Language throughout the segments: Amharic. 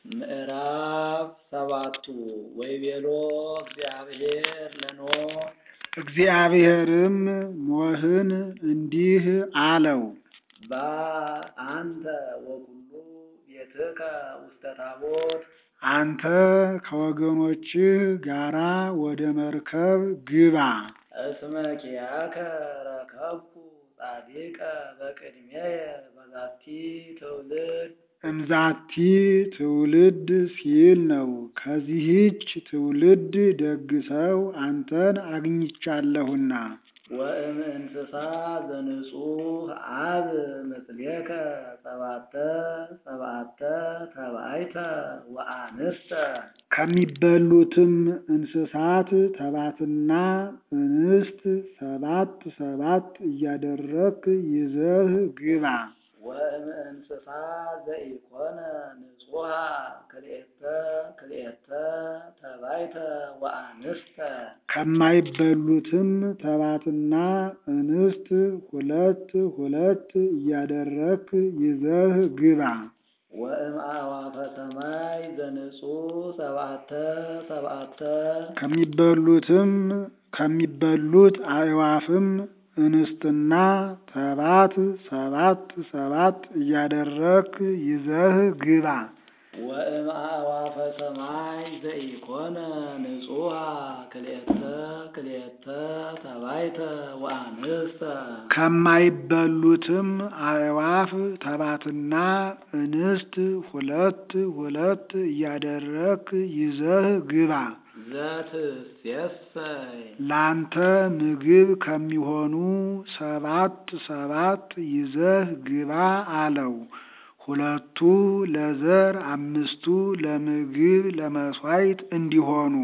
ምዕራፍ ሰባቱ ወይቤሎ እግዚአብሔር ለኖኅ እግዚአብሔርም ኖኅን እንዲህ አለው፣ በአንተ ወኩሉ ቤትከ ውስተ ታቦት አንተ ከወገኖችህ ጋራ ወደ መርከብ ግባ። እስመ ኪያከ ረከብኩ ጻድቀ በቅድሜየ በዛቲ ትውልድ እምዛቲ ትውልድ ሲል ነው። ከዚህች ትውልድ ደግ ሰው አንተን አግኝቻለሁና ወእም እንስሳ ዘንጹህ አብ ምስሌከ ሰባተ ሰባተ ተባይተ ወአንስተ ከሚበሉትም እንስሳት ተባትና እንስት ሰባት ሰባት እያደረግክ ይዘህ ግባ። ወእም እንስሳ ዘኢኮነ ንጹሃ ክልኤተ ክልኤተ ተባይተ ወአንስተ ከማይበሉትም ተባትና እንስት ሁለት ሁለት እያደረግክ ይዘህ ግባ። ወእም አዕዋፈ ሰማይ ዘንጹህ ሰብአተ ሰብአተ ከሚበሉትም ከሚበሉት አዕዋፍም እንስትና ተባት ሰባት ሰባት እያደረግክ ይዘህ ግባ። ወእም አዕዋፈ ሰማይ ዘኢኮነ ንጹሃ ክልኤተ ክልኤተ ተባይተ ወአንስተ ከማይበሉትም አዕዋፍ ተባትና እንስት ሁለት ሁለት እያደረግክ ይዘህ ግባ። ዘትሴሰይ ላንተ ምግብ ከሚሆኑ ሰባት ሰባት ይዘህ ግባ አለው። ሁለቱ ለዘር አምስቱ ለምግብ ለመሥዋዕት እንዲሆኑ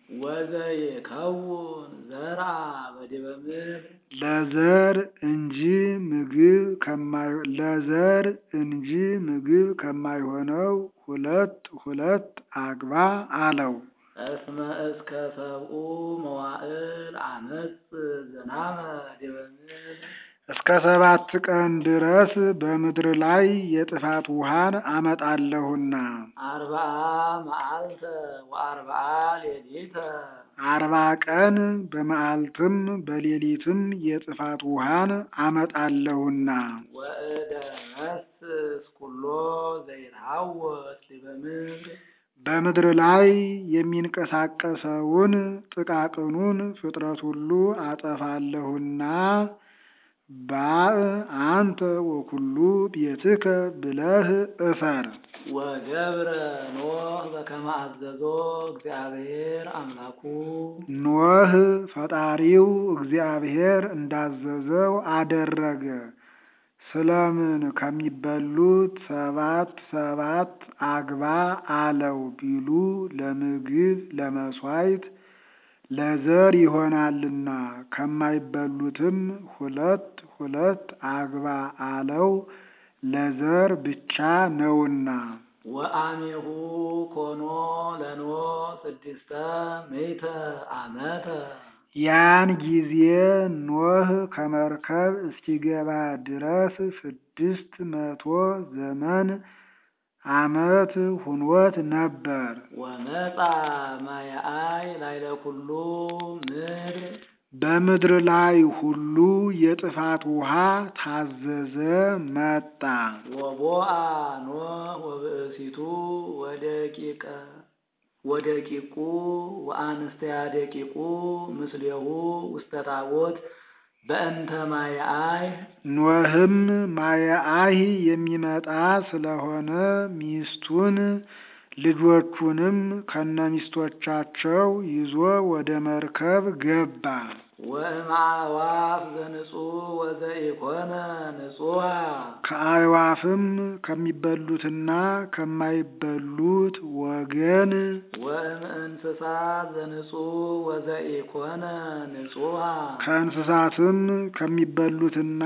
ወዘይከውን ዘርአ በዲበ ምድር ለዘር እንጂ ምግብ ከማይ ለዘር እንጂ ምግብ ከማይሆነው ሁለት ሁለት አግባ አለው። እስመ እስከ ሰብኡ መዋዕል አመፅ ዝናመ ዲበ ምድር እስከ ሰባት ቀን ድረስ በምድር ላይ የጥፋት ውሃን አመጣለሁና አርብዓ መዓልተ ወአርብዓ ሌሊተ አርባ ቀን በመዓልትም በሌሊትም የጥፋት ውሃን አመጣለሁና ወእደ መስስ ኩሎ ዘይትሐወስ ዲበ ምድር በምድር ላይ የሚንቀሳቀሰውን ጥቃቅኑን ፍጥረት ሁሉ አጠፋለሁና ባእ አንተ ወኩሉ ቤትከ ብለህ እፈር። ወገብረ ኖህ በከመ አዘዞ እግዚአብሔር አምላኩ ኖህ ፈጣሪው እግዚአብሔር እንዳዘዘው አደረገ። ስለምን ከሚበሉት ሰባት ሰባት አግባ አለው ቢሉ ለምግብ ለመሥዋዕት ለዘር ይሆናልና፣ ከማይበሉትም ሁለት ሁለት አግባ አለው ለዘር ብቻ ነውና። ወአሜሁ ኮኖ ለኖህ ስድስተ ምዕተ ዓመተ ያን ጊዜ ኖህ ከመርከብ እስኪገባ ድረስ ስድስት መቶ ዘመን ዓመት ሁኖት ነበር። ወመጻ ማየአይ ላይለ ኩሉ ምድር በምድር ላይ ሁሉ የጥፋት ውሃ ታዘዘ መጣ። ወቦአ ኖህ ወብእሲቱ ወደቂቀ ወደቂቁ ወአንስተያ ደቂቁ ምስሌሁ ውስተ ታቦት በእንተ ማየአይ ኖህም ማየአይ የሚመጣ ስለሆነ ሚስቱን ልጆቹንም ከነሚስቶቻቸው ይዞ ወደ መርከብ ገባ። ወእምአዕዋፍ ዘንጹህ ወዘኢኮነ ንጹሃ ከአዕዋፍም ከሚበሉትና ከማይበሉት ወገን ወእም እንስሳ ዘንጹህ ወዘኢኮነ ንጹሃ ከእንስሳትም ከሚበሉትና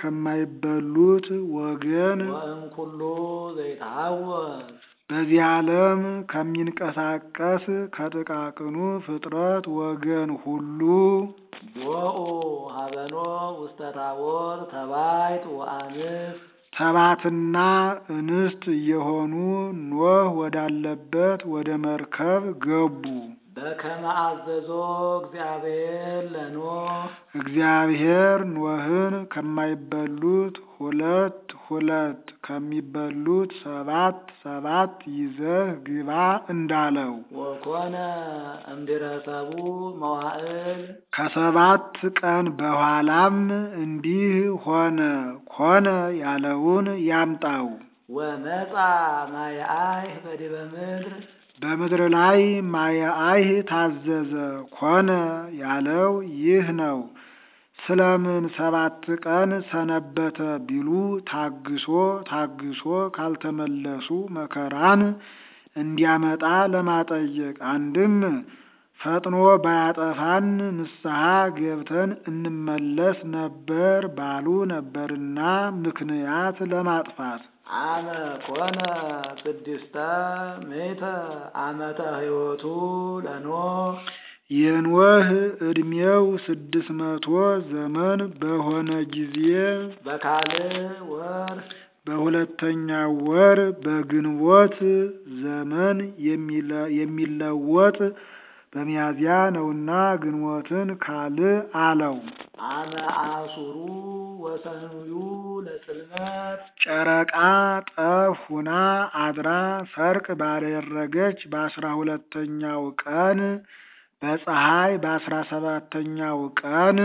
ከማይበሉት ወገን ወእም ኩሉ ዘይትሐወስ በዚህ ዓለም ከሚንቀሳቀስ ከጥቃቅኑ ፍጥረት ወገን ሁሉ ቦኡ ሀበኖ ውስተ ታቦት ተባይት ወአንስት ተባትና እንስት እየሆኑ ኖህ ወዳለበት ወደ መርከብ ገቡ። በከመ አዘዞ እግዚአብሔር ለኖህ እግዚአብሔር ኖህን ከማይበሉት ሁለት ሁለት ከሚበሉት ሰባት ሰባት ይዘህ ግባ እንዳለው ወኮነ እምድረሰቡ መዋዕል ከሰባት ቀን በኋላም እንዲህ ሆነ። ኮነ ያለውን ያምጣው። ወመጻ ማየአይ በዲበ ምድር በምድር ላይ ማየአይህ ታዘዘ። ኮነ ያለው ይህ ነው። ስለምን ሰባት ቀን ሰነበተ ቢሉ ታግሶ ታግሶ ካልተመለሱ መከራን እንዲያመጣ ለማጠየቅ አንድም ፈጥኖ ባያጠፋን ንስሐ ገብተን እንመለስ ነበር ባሉ ነበርና ምክንያት ለማጥፋት አመ ኮነ ስድስተ ምእተ ዓመተ ሕይወቱ ለኖህ የኖህ ዕድሜው ስድስት መቶ ዘመን በሆነ ጊዜ በካልእ ወር በሁለተኛው ወር በግንቦት ዘመን የሚለ- የሚለወጥ በሚያዝያ ነውና ግንቦትን ካልዕ አለው። አመ አሱሩ ወሰኑዩ ለጽልመት ጨረቃ ጠፍ ሁና አድራ ሰርቅ ባደረገች በአስራ ሁለተኛው ቀን በፀሐይ በአስራ ሰባተኛው ቀን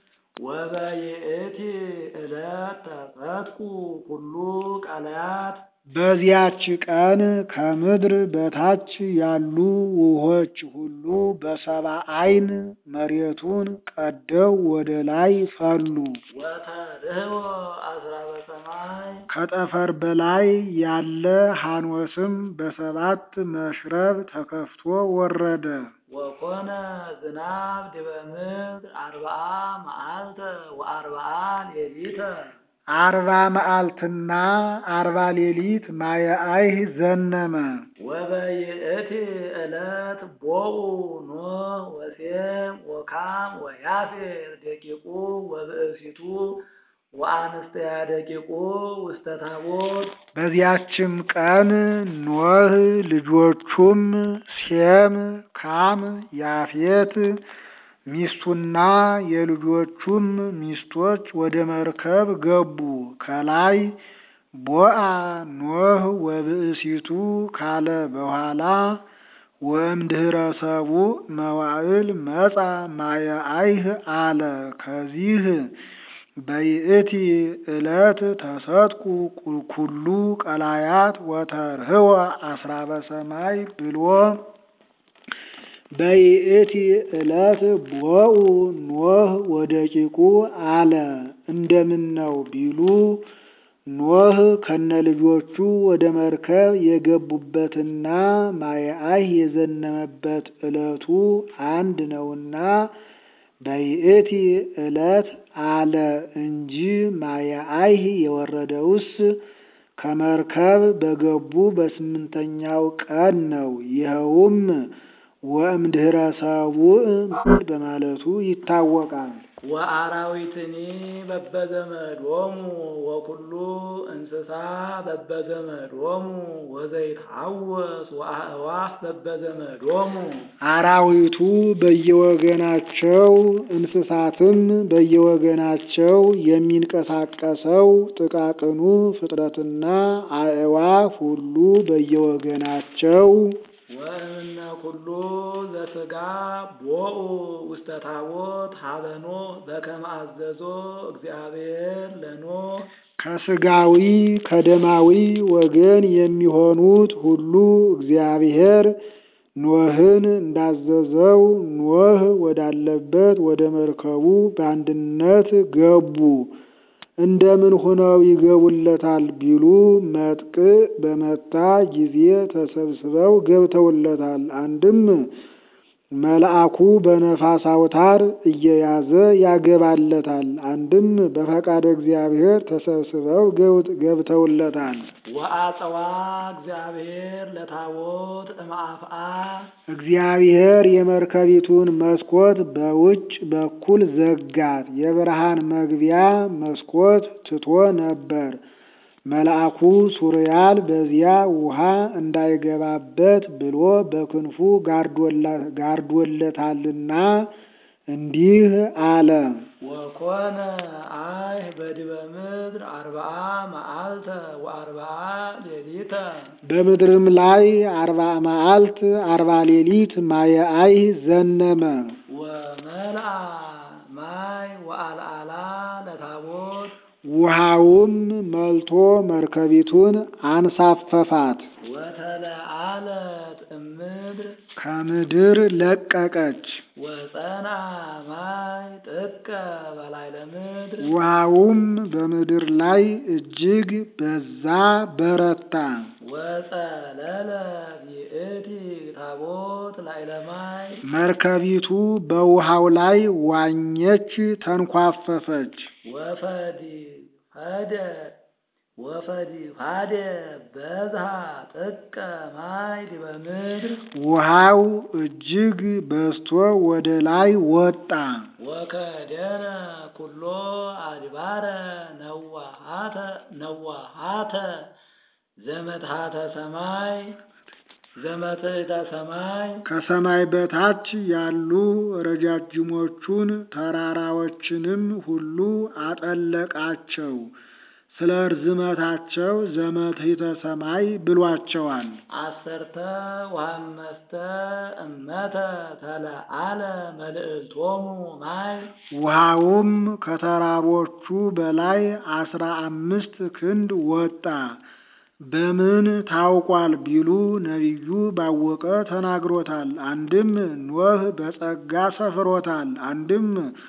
ወበይእቲ ዕለት ተፈትኩ ኩሉ ቀለያት በዚያች ቀን ከምድር በታች ያሉ ውሆች ሁሉ በሰባ ዓይን መሬቱን ቀደው ወደ ላይ ፈሉ። ወተርህቦ አስራ በሰማይ ከጠፈር በላይ ያለ ሐኖስም በሰባት መሽረብ ተከፍቶ ወረደ። ወኮነ ዝናብ ዲበ ምድር አርብዓ መዓልተ ወአርብዓ ሌሊተ አርባ መዓልትና አርባ ሌሊት ማየአይህ ዘነመ። ወበይእቲ ዕለት ቦኡ ኖህ ወሴም ወካም ወያፌር ደቂቁ ወብእሲቱ ወአንስተያ ደቂቁ ውስተ ታቦት በዚያችም ቀን ኖህ ልጆቹም ሴም፣ ካም፣ ያፌት ሚስቱና የልጆቹም ሚስቶች ወደ መርከብ ገቡ። ከላይ ቦአ ኖህ ወብእሲቱ ካለ በኋላ ወእምድኅረ ሰቡእ መዋዕል መጻ ማየአይህ አለ። ከዚህ በይእቲ ዕለት ተሰጥቁ ኩሉ ቀላያት ወተርህወ አስራ በሰማይ ብሎ በይእቲ ዕለት ቦኡ ኖህ ወደቂቁ አለ። እንደምን ነው ቢሉ ኖህ ከነልጆቹ ወደ መርከብ የገቡበትና ማየአይህ የዘነመበት ዕለቱ አንድ ነውና በይእቲ ዕለት አለ እንጂ ማየአይህ የወረደውስ ከመርከብ በገቡ በስምንተኛው ቀን ነው። ይኸውም ወእምድኅረ ሰቡእ በማለቱ ይታወቃል። ወአራዊትኒ በበዘመዶሙ ወኩሉ እንስሳ በበዘመዶሙ ወዘይትሐወስ ወአእዋፍ በበዘመዶሙ አራዊቱ በየወገናቸው እንስሳትም በየወገናቸው የሚንቀሳቀሰው ጥቃቅኑ ፍጥረትና አእዋፍ ሁሉ በየወገናቸው ወእምነ ኩሉ ዘሥጋ ቦኡ ውስተ ታቦት ሀበ ኖህ በከመ አዘዞ እግዚአብሔር ለኖህ ከስጋዊ ከደማዊ ወገን የሚሆኑት ሁሉ እግዚአብሔር ኖህን እንዳዘዘው ኖህ ወዳለበት ወደ መርከቡ በአንድነት ገቡ። እንደምን ሆነው ይገቡለታል ቢሉ መጥቅ በመታ ጊዜ ተሰብስበው ገብተውለታል። አንድም መልአኩ በነፋስ አውታር እየያዘ ያገባለታል። አንድም በፈቃደ እግዚአብሔር ተሰብስበው ገብተውለታል። ወአጸዋ እግዚአብሔር ለታቦት እምአፍአ እግዚአብሔር የመርከቢቱን መስኮት በውጭ በኩል ዘጋት። የብርሃን መግቢያ መስኮት ትቶ ነበር። መልአኩ ሱርያል በዚያ ውሃ እንዳይገባበት ብሎ በክንፉ ጋርዶለታልና እንዲህ አለ። ወኮነ አይህ በዲበ ምድር አርብዓ መዓልተ ወአርብዓ ሌሊተ በምድርም ላይ አርባ መዓልት አርባ ሌሊት ማየ አይህ ዘነመ። ወመልአ ማይ ወአልዓላ ለታቦት ውሃውም መልቶ መርከቢቱን አንሳፈፋት፣ ወተለአለት እምድር ከምድር ለቀቀች። ወጸና ማይ ጥቀ በላዕለ ምድር ውሃውም በምድር ላይ እጅግ በዛ በረታ። ወጸለለ ይእቲ ታቦት ላዕለ ማይ መርከቢቱ በውሃው ላይ ዋኘች፣ ተንኳፈፈች። ወፈዲ ሀደ ወፈዲ ሀደ በዝሃ ጥቀ ማይ ዲበ ምድር ውሃው እጅግ በዝቶ ወደ ላይ ወጣ። ወከደነ ኩሎ አድባረ ነዋሃተ ነዋሃተ ዘመትሃተ ሰማይ ዘመትእተ ሰማይ ከሰማይ በታች ያሉ ረጃጅሞቹን ተራራዎችንም ሁሉ አጠለቃቸው። ስለ ርዝመታቸው ዘመትሕተ ሰማይ ብሏቸዋል። አሰርተ ወአምስተ እመተ ተለአለ መልእልቶሙ ማይ ውሃውም ከተራሮቹ በላይ አስራ አምስት ክንድ ወጣ። በምን ታውቋል ቢሉ ነቢዩ ባወቀ ተናግሮታል። አንድም ኖህ በጸጋ ሰፍሮታል። አንድም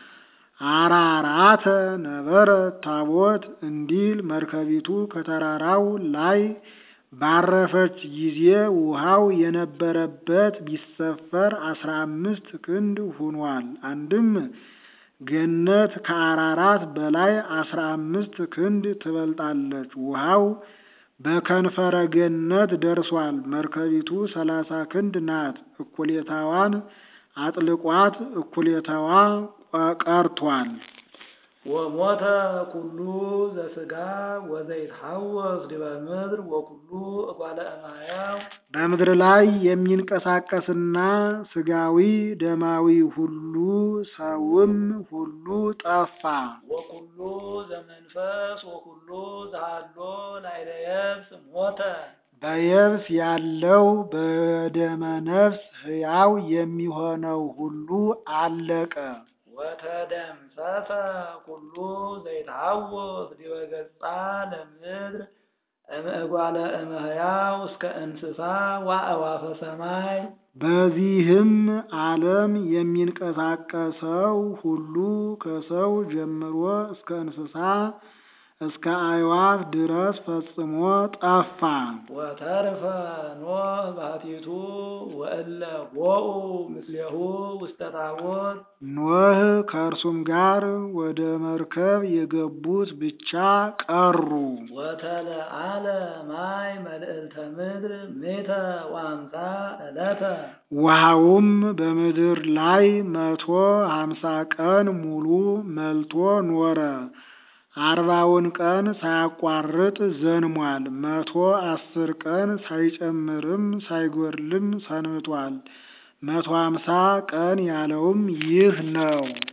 አራራተ ነበረ ታቦት እንዲል መርከቢቱ ከተራራው ላይ ባረፈች ጊዜ ውሃው የነበረበት ቢሰፈር አስራ አምስት ክንድ ሁኗል። አንድም ገነት ከአራራት በላይ አስራ አምስት ክንድ ትበልጣለች። ውሃው በከንፈረ ገነት ደርሷል። መርከቢቱ ሰላሳ ክንድ ናት። እኩሌታዋን አጥልቋት እኩሌታዋ ቀርቷል። ወሞተ ኩሉ ዘስጋ ወዘይትሐወስ ዲበ ምድር ወኩሉ እጓለ እማያው በምድር ላይ የሚንቀሳቀስና ስጋዊ ደማዊ ሁሉ ሰውም ሁሉ ጠፋ። ወኩሉ ዘመንፈስ ወኩሉ ዘሃሎ ላዕለ የብስ ሞተ በየብስ ያለው በደመ ነፍስ ሕያው የሚሆነው ሁሉ አለቀ። ወተደምሰሰ ኩሉ ዘይትሐወስ ዲበ ገጻ ለምድር እምእጓለ እመሕያው እስከ እንስሳ ወአዕዋፈ ሰማይ በዚህም ዓለም የሚንቀሳቀሰው ሁሉ ከሰው ጀምሮ እስከ እንስሳ እስከ አዕዋፍ ድረስ ፈጽሞ ጠፋ። ወተርፈ ኖህ ባሕቲቱ ወእለ ቦኡ ምስሌሁ ውስተ ታቦት ኖህ ከእርሱም ጋር ወደ መርከብ የገቡት ብቻ ቀሩ። ወተለአለ ማይ መልእልተ ምድር ሜተ ወአምሳ ዕለተ ውሃውም በምድር ላይ መቶ ሀምሳ ቀን ሙሉ መልቶ ኖረ። አርባውን ቀን ሳያቋርጥ ዘንሟል። መቶ አስር ቀን ሳይጨምርም ሳይጎድልም ሰንብቷል። መቶ ሀምሳ ቀን ያለውም ይህ ነው።